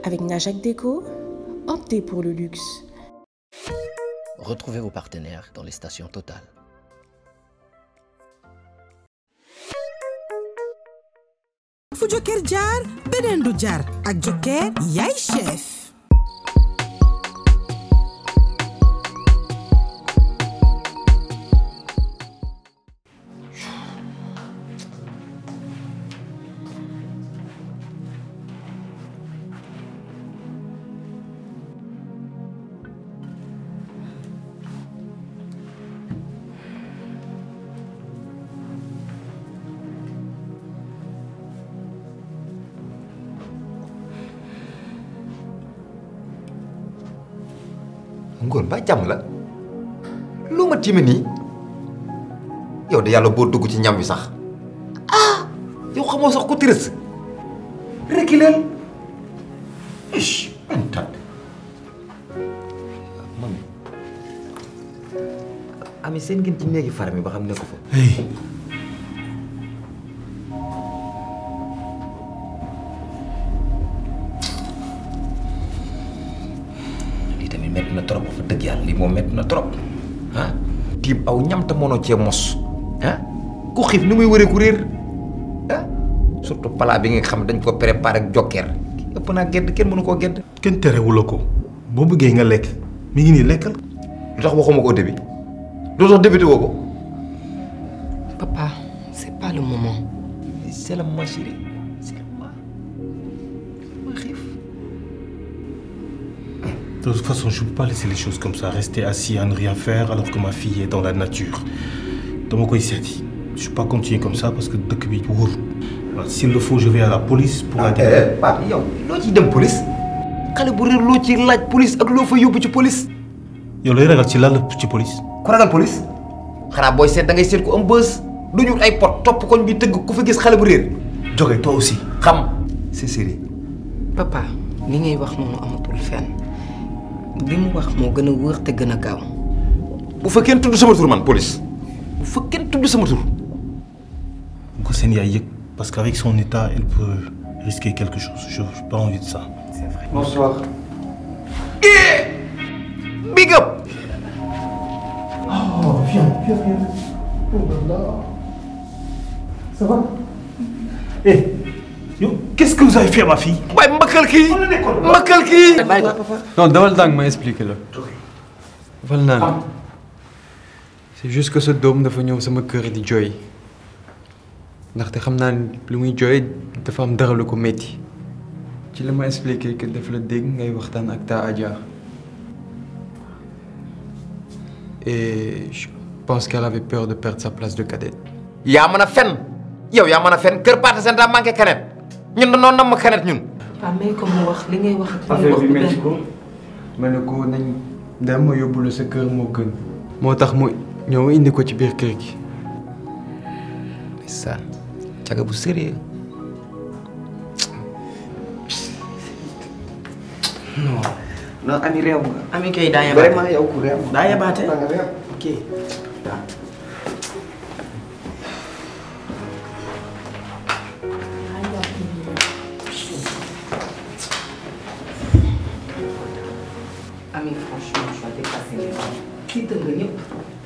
Avec Najak Déco, optez pour le luxe. Retrouvez vos partenaires dans les stations Total. fu Joker jaar beneen du jaar ak Joker yaay chef ngoon ba jàmm la lu ma tiime nii yow de yàlla boo dugg ci ñam wi sax ah yow xamoo sax ku tërës reculeel ish antat mami ami seen ngeen ci néegi far mi ba xam ne ko fa lii tamit métti na trop fa dëgg yàlla lii moom métti na trop ah tiim aw ñam te mënoo cee mos ah ku xiif ni muy wëree ku réer ah surtout palaa bi nga xam dañ ko préparé ak jokkeer ëpp naa gedd kenn mënu koo gedd kenn terewula ko boo bëggee nga lekk mi ngi nii lekkal lu tax waxuma ko au début lu tax débuté woo ko Papa, c'est pas le moment. c'est la ma chérie c'est la ma ma xiif De toute façon, je ne peux pas laisser les choses comme ça, rester assis à ne rien faire alors que ma fille est dans la nature. dama koy seeti je peux pas continuer comme ça parce que dëkk bi wóorul. waaw s'il le faut je vais à la police pour la dire. eh Pape yow loo ciy dem police xale bu réer loo ci laaj police ak loo fa yóbbu ci police yow lay ragal ci lan la ci police. ku ragal police xanaa booy seet da ngay seet ku am bës du ñu ay pot topp koñ bi tëgg ku fa gis xale bu réer Joge toi aussi. xam c'est sérieux Papa, li ngay wax noonu amatul fenn. li mu wax moo gën a wóor te gën a gaaw. bu fa kenn tudd sama tur man police bu fa kenn tudd sama tur bu ko seen yaay yëg parce qu'avec son état elle peut risquer quelque chose je n'ai pas envie de ça. bonsoir big up Oh, viens, viens, viens. Oh là là. Ça va Eh, yo, qu'est-ce que vous avez fait à ma fille waaye mbakkal kii mbakkal kii non dawal dang ma expliqué la dafal naan c'est juste que sa doom dafa ñëw sama kër di jooy ndaxte xam naa ne lu muy jooy dafa am dara lu ko métti ci la ma expliqué que daf la dégg ngay waxtaan ak ta Adja et je pense qu'elle avait peur de perdre sa place de cadette yaa mën a fen yow yaa mën a fen kër Pathé Sène daa manqué kanet ñun dañoo nam ma kanet ñun Papa may ko mu wax li ngay wax ak li ngay affaire wax bi du métti benn. ko ma ne ko nañ dem ma yóbbu la sa kër moo gën moo tax mu ñëw indi ko ci biir kër gi ndeysaan caga bu sérieux non ami réew nga. Ami kay daa yabaate. vraiment yow ku réew. daa yabaate. da nga réew. ok. Ami franchement tu as dépassé les bornes. tiital nga ñëpp.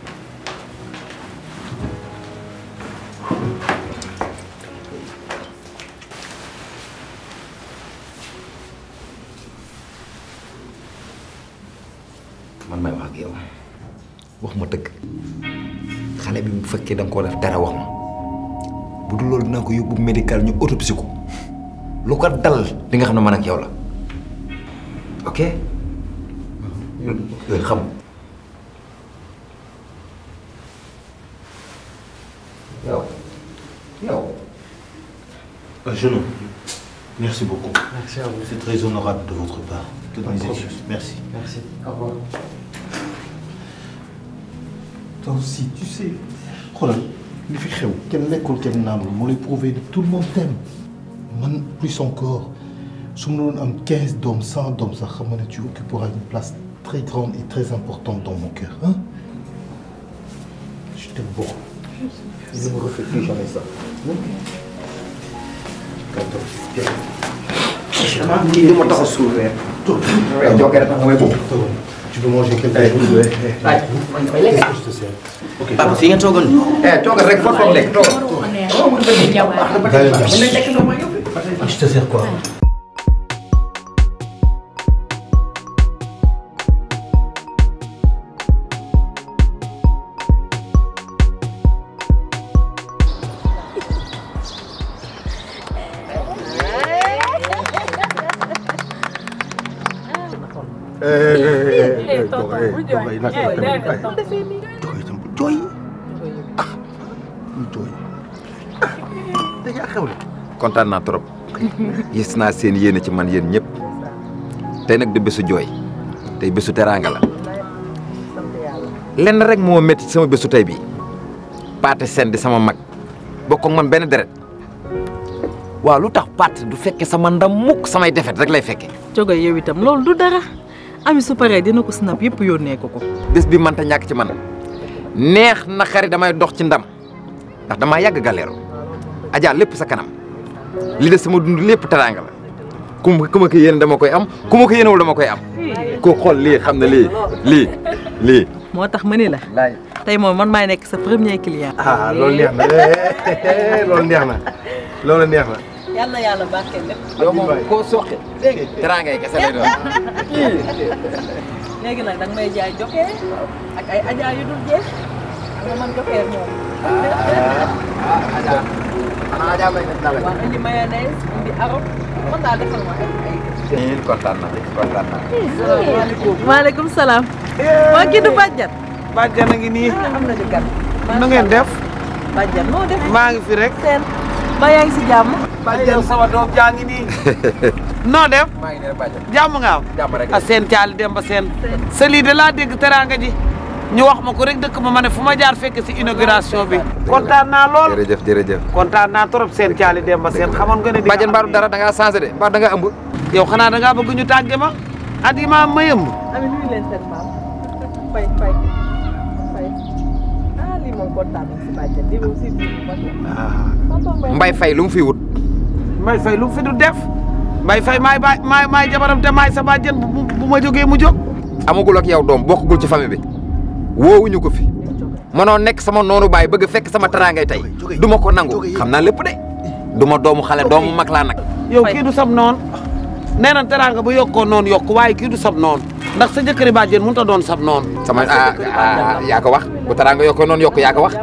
man may wax ak yow wax ma dëgg xale bi bu fekkee da nga koo def dara wax ma bu dul loolu dinaa ko yóbbu médical ñu autopsie ko lu ko dal di nga xam ne man ak yow la ok yooyu xam yow yow Euh, Jeannot, merci beaucoup. merci à vous C'est très honorable de votre part. Toutes Pas de mes problème. excuses. Merci. merci au revoir Toi aussi, tu sais. xoolal li fi xew kenn lekkul kenn naanul moo lay prouver que tout le monde t'aime man plus encore su ma doon am 15 doom 100 doom sax xam nga ne tu occuperas une place très grande et très importante dans mon cœur hein je t'aime beaucoup je ne me refais plus jamais ça D'accord. Viens. kii li ma tax a suur weer. jokkee rek tax nga may boobu. Tu peux manger quelque chose ouais. Waay man damay lekk. Je te sers. Ok. papa fi ngeen toogoon. eh toogal rek foo toog lekk toogal. Je te sers quoi kontaan naa trop gis naa seen yéene ci man yéen ñëpp tey nag di bésu jooy tey bésu teraanga la lenn rek moo métti sama bésu tey bii paate seen di sama mag bokk ak man benn deret waaw lu tax paate du fekke sama ndam mukk samay defet rek lay fekke jogo yow itam loolu du dara ami su paree dina ko snap yëpp yónnee ko ko bés bi mënta ñàkk ci man neex na xari damay dox ci ndam ndax damaa yàgg galeeru Adja lépp sa kanam li des sama dund lépp teraanga la ku ma ku ma ko yéene dama koy am ku ma ko yéenewul dama koy am ku xool lii xam ne lii lii lii moo tax ma ni la laay tey moom man maay nekk sa premier client ah loolu neex na loolu neex na loolu neex na. yàlla yàlla barkeel lépp yow moom koo soqe teraanga yi kese lay doon léegi nag danga may jaay jokkee ak ay ajaa yu dul jeex xam nga man jokkee moom Adja xanaa Adja may def dara waa indi mayonnaise indi arôme man daal defal ma ay ay kontaan naa kontaan naa maaleykum salaam waa kii du bàjjan bàjjan a ngi nii am na di gan nu ngeen def bàjjan noo def maa ngi fi rek seen ba yaa ngi si jàmm bàjjan sama doom jaa ngi nii noo def maa ngi ne bàjjan jàmm nga am jàmm rek a seen caali dem ba seen sa lii de laa dégg teraanga ji ñu wax ma ko rek dëkk ma ma ne fu ma jaar fekk si inauguration bi kontaan naa lool jërëjëf jërëjëf kontaan naa trop seen caali dem ba seen xamoon nga ne di bàjjan mbaaru dara da ngaa changé de mbaa da nga ëmb yow xanaa da ngaa bëgg ñu tàgge ma at yi ma ma yëmb ami nuyu leen seen maam fay fay fay ah lii moom kontaan nañ si bàjjan lii moom si biir bu mag mbay fay lu mu fi wut mbay fay lu mu fi du def mbay fay maay baay maay maay jabaram te maay sa bàjjen bu bu ma jógee mu jóg amagul ak yow doom bokkagul ci famille bi woowuñu ko fi mënoo nekk sama noonu baay bëgg fekk sama teraangay tey du ma ko nangu xam naa lépp de du ma doomu xale doomu mag laa nag yow kii du sab noon nee na teraanga bu yokkoo noonu yokk waaye kii du sab noon ndax sa jëkkëri bàjjen mënut a doon sab noon sama ah ah yaa ko wax bu teraanga yokkoo noonu yokk yaa ko wax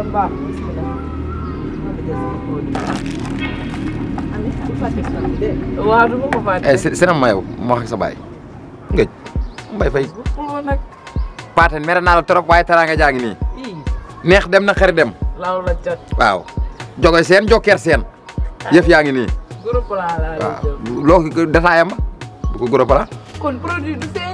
waaw du ma ko fàtte eh si sinam ma yow ma wax ak sa baay ngëj mbay fay paate mere naa la trop waaye teraanga jaa ngi nii neex dem na xari dem law la jot waaw jogoy seen jokkeer seen yëf yaa ngi nii groupe laa laa la waaw jël loo ko détaillam ba bu ko gros pala kon produit du feeñ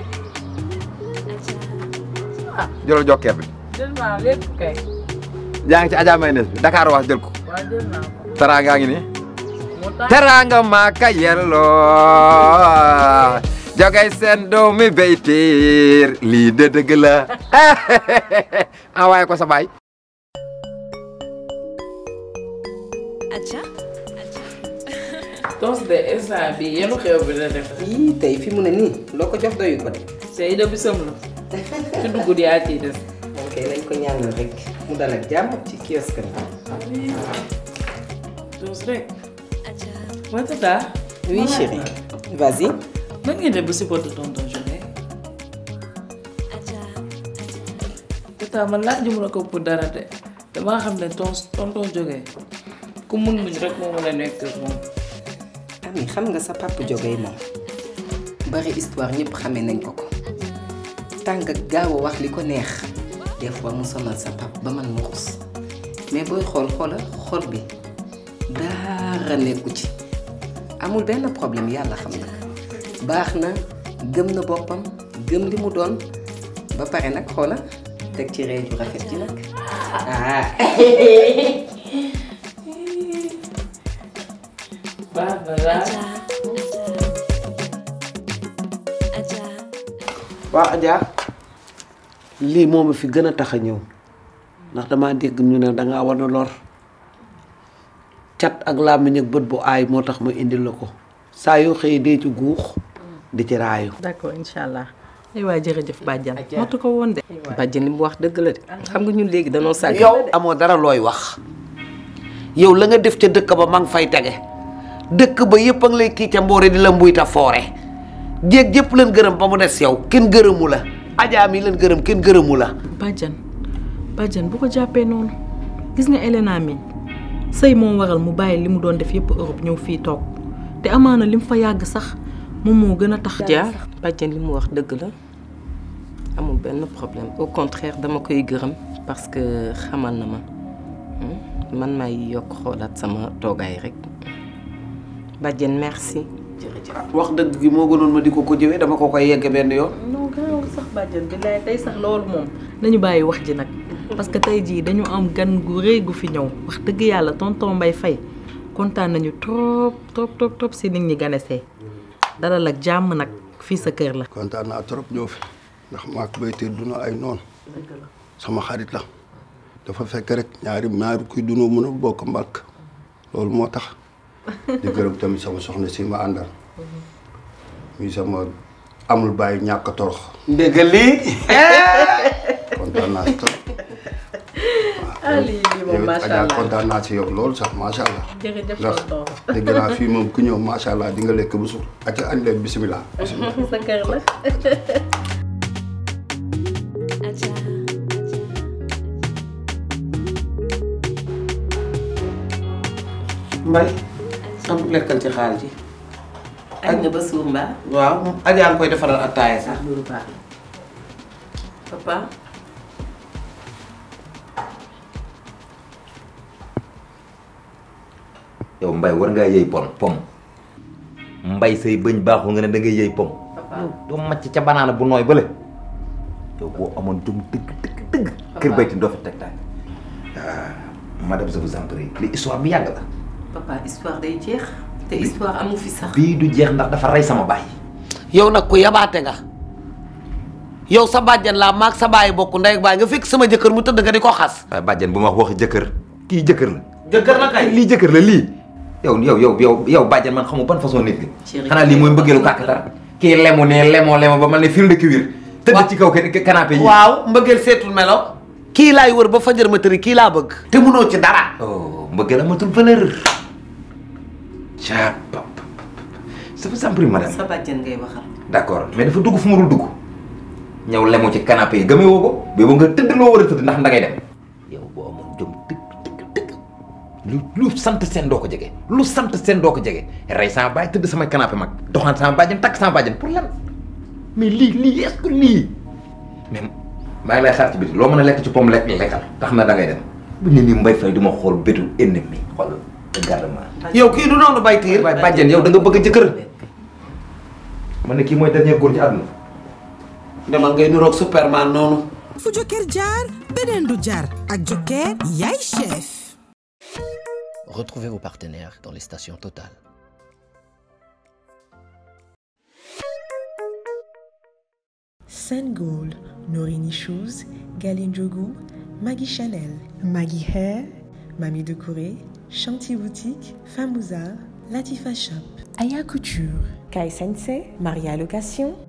jëlal jokkeer bi jël naa lépp kay yaa ngi ci Adja mayonnaise bi Dakar wax jël ko waa jël naa ko teraanga ngi nii moo tax teraanga maaka yelloo jogay seen doomi beytiir lii de dëgg la envoyé ko sa baay tos de instant bi yenu xew bi la def ii tey fi mu ne nii loo ko jox doyu ko de tey de bisam la ci dugg yaa ciy des moom kay nañ ko ñaanal rek mu dal ak jàmm ci kiosque bi tos rek waa tata oui chérie vas-y nan ngeen def ba supporter tonton Joge tata man laaj mu la ko pour dara de damaa xam ne ton tonton Joge ku mun muñ rek moo mën a nekk ak moom ami xam nga sa papa jógee moom bari histoire ñëpp xamee nañ ko ko tàng ak gaaw a wax li ko neex des fois mu sonal sa pap ba man mu xus mais booy xool xoola xol bi dara nekku ci amul benn problème yàlla xam na ko baax na gëm na boppam gëm li mu doon ba pare nag xoola teg ci ree ju rafet ji nag ah baax na daal waa Adja lii moom fi gën a tax a ñëw ndax dama dégg ñu ne dangaa war a lor cat ak làmmiñ ak bët bu aay moo tax ma indil la ko saa yoo xëyee dee ci guux di ci raayu d'accord incha allah ay waay jërëjëf bàjjan matu ko woon de bàjjen li mu wax dëgg la de xam nga ñun léegi danoo sàgg yow amoo dara looy wax yow la nga def ca dëkk ba ma ngi fay tege dëkk ba yëpp a ngi lay kii ca mboore di la mbuy ta foore jéeg yëpp leen gërëm ba mu des yow kenn gërëmu la ajaa mi leen gërëm kenn gërëmu la bàjjan bàjjan bu ko jàppee noonu gis nga Elena mi sëy moo waral mu bàyyi li mu doon def yëpp Europe ñëw fii toog te amaana li mu fa yàgg sax moom moo gën a tax Dia bàjjen li mu wax dëgg la amul benn problème au contraire dama koy gërëm parce que xamal na ma man maay yokk xoolaat sama toogaay rek bàjjen merci wax dëgg gi moo gënoon ma di ko ko jëwee dama ko koy yegge benn yoon non garaawul sax bàjjan bi lay tey sax loolu moom nañu bàyyi wax ji nag parce que tey jii dañu am gan gu rëy gu fi ñëw wax dëgg yàlla tonton Mbaye Faye kontaan nañu trop trop trop trop si nit ñi ganesee dalal ak jàmm nag fii sa kër la kontaan naa trop ñëw fi ndax maak baytee duna ay noonu sama xarit la dafa fekk rek ñaari ñaari kuy dunoo mën a bokk mbàkk loolu moo tax di gërëm tamit sama soxna si ma àndal muy sama amul bàyyi ñàkk a torox dégg lii kontaan naa si trop ah lii lii moom macha Adja allah kontaan naa si yow loolu sax macha allah jërëjëf ndax tonton dégg naa fii moom ku ñëw macha allah di nga lekk bu suur acca añ leen bisimilah sa kër la mbay am lekkal ci xaal ji añ nga ba suur mbaa waaw ajaa nga koy defaral attaaya sax loolu baax papa yow mbay war ngaa yëy pom pom mbay say bëñ baaxul nga ne da ngay yëy pom doo macc ca banaana bu nooy bële yow boo amoon jom dëgg dëgg dëgg kër bayti doo fi teg tànk madame je vous en prie li histoire bi yàgg la papa histoire day jeex te histoire amu fi sax bii du jeex ndax dafa rey sama baay yow nag ku yabaate nga yow sa bàjjan laa maag sa baay bokk ndey ak baay nga fekk sama jëkkër mu tëdd nga di ko xas waaye bàjjen bu ma wax waxi jëkkër kii jëkkër la jëkkër la kay lii jëkkër la lii yow yow yow yow yow bàjjen man xamu ban façon nit nga xanaa lii mooy mbëggeelu kàkkatar kii lemu ne lemoo lemo ba mel ne fil de cuir tëdd ci kaw canapé yi waaw mbëggeel seetul melo kii laay wër ba fajar ma tëri kii laa bëgg te mënoo ci dara oh mbëggeel amatul valeur ca pap ça vous en prie madame sa bàjjen ngay waxal d'accord mais dafa dugg fu mu dul dugg ñëw lemu ci canapé yi gëmee woo ko boobu nga tëdd loo war a tëdd ndax ndangay dem yow boo amoon jom dëgg dëgg dëgg lu lu sant seen doo ko jege lu sant seen doo ko jege rey sama baay tëdd samay canapé mag doxaan sama bàjjen takk sama bàjjen pour lan mais lii lii est-ce que lii mais maa ngi lay xaar ci biti loo mën a lekk ci pomme lekk lekkal tax na da ngay dem bu ñu nii mbay fay du ma xool bétu ennemi xool regardement yow kii du noonu bay tiir waaye bàjjen yow da nga bëgg jëkkër man ne kii mooy dernier góor ci àdduna demal ngay nuroog superman noonu fu jokkeer jaar beneen du jaar ak jokkeer yaay chef Retrouvez vos partenaires dans les stations Total. Sengold, Norini Shoes, Galine Jogo, Maggie Chanel, Maggie Hair, Mamie de Corée, Chanty Boutique, Famouza, Latifa Shop, Aya Couture, Kai Sensei, Maria Location,